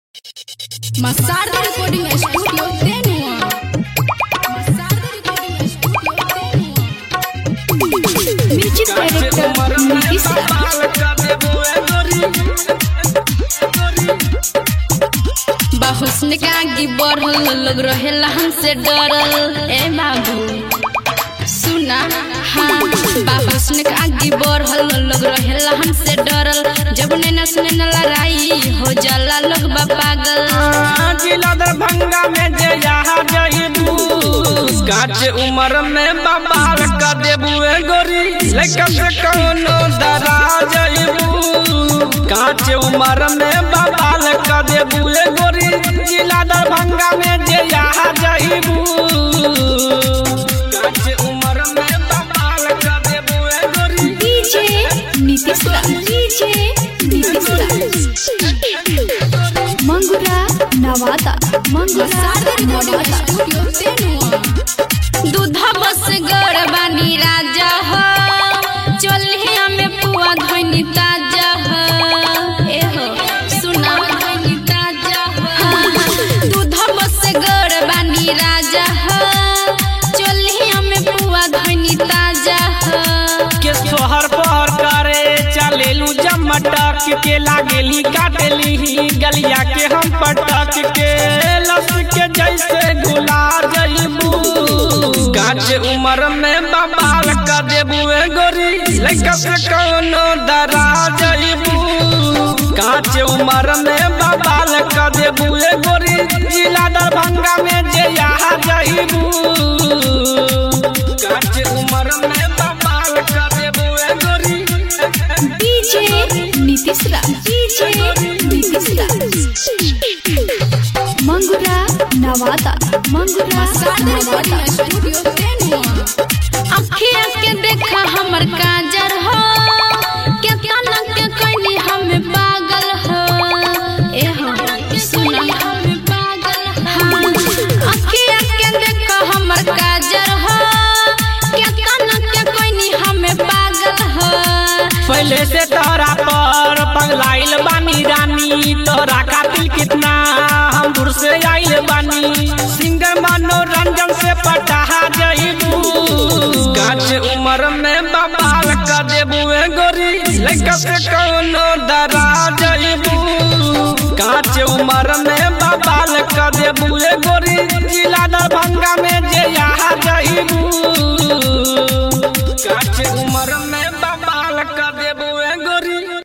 Masarda Recording Studio Tenua. Masarda Recording Studio Tenua. Music Director Nitish Raj. बहुस्न का आगे बढ़ल लोग रहेला हमसे डरल ए बाबू सुना हाँ बाहुस्न का आगे बढ़ल लोग रहेला हमसे डरल जब नैना सुने न लड़ाई हो जाला लोग बा पागल जिला दरभंगा में जे यहाँ जइबू काच उम्र में बबाल का देबू ए गोरी लइका से कौनो डरा जइबू काच उम्र में बबाल का देबू ए गोरी जिला दरभंगा में जे यहाँ जइबू काच उम्र में बबाल का देबू ए गोरी डीजे नीतीश राज डीजे नीतीश राज मंगुरा नवादा मंगुरा नवादा दूधा बस गड़ बानी राजा हो चलिया में पुआ धोनी ताजा हो ए हो सुना धोनी ताजा हो दूधा बस गड़ बानी राजा हो चलिया में पुआ धोनी ताजा हो के सोहर पहर करे चलेलू जब मटक के लागेली काटेली गलिया के हम पटक के लस के जैसे गुला जइबू काच उम्र में बबाल का देबू ए गोरी लइका से कौनो डरा जइबू काच उम्र में बबाल का देबू ए गोरी जिला दरभंगा में जे यहाँ जइबू काच उम्र में बबाल का देबू ए गोरी डीजे नीतीश राज डीजे नीतीश राज मंगुरा नवादा मंगुरा नवादा अखिया के देखा हमर काजर हो के काना के कोई हमें पागल हो ए हो सुना हमें पागल हाँ अखिया के देखा हमर काजर हो के काना के कोई हमें पागल हो पहले से तोरा पर पगलाइल बानी रानी तोरा खातिर कितना हम दूर से आइल बानी सिंगर मनोरंजन से पटा जइबू काच उम्र में बबाल का देबू ए गोरी लइका से कौनो डरा जइबू काच उम्र में बबाल का देबू ए गोरी जिला दरभंगा में जे यहाँ जइबू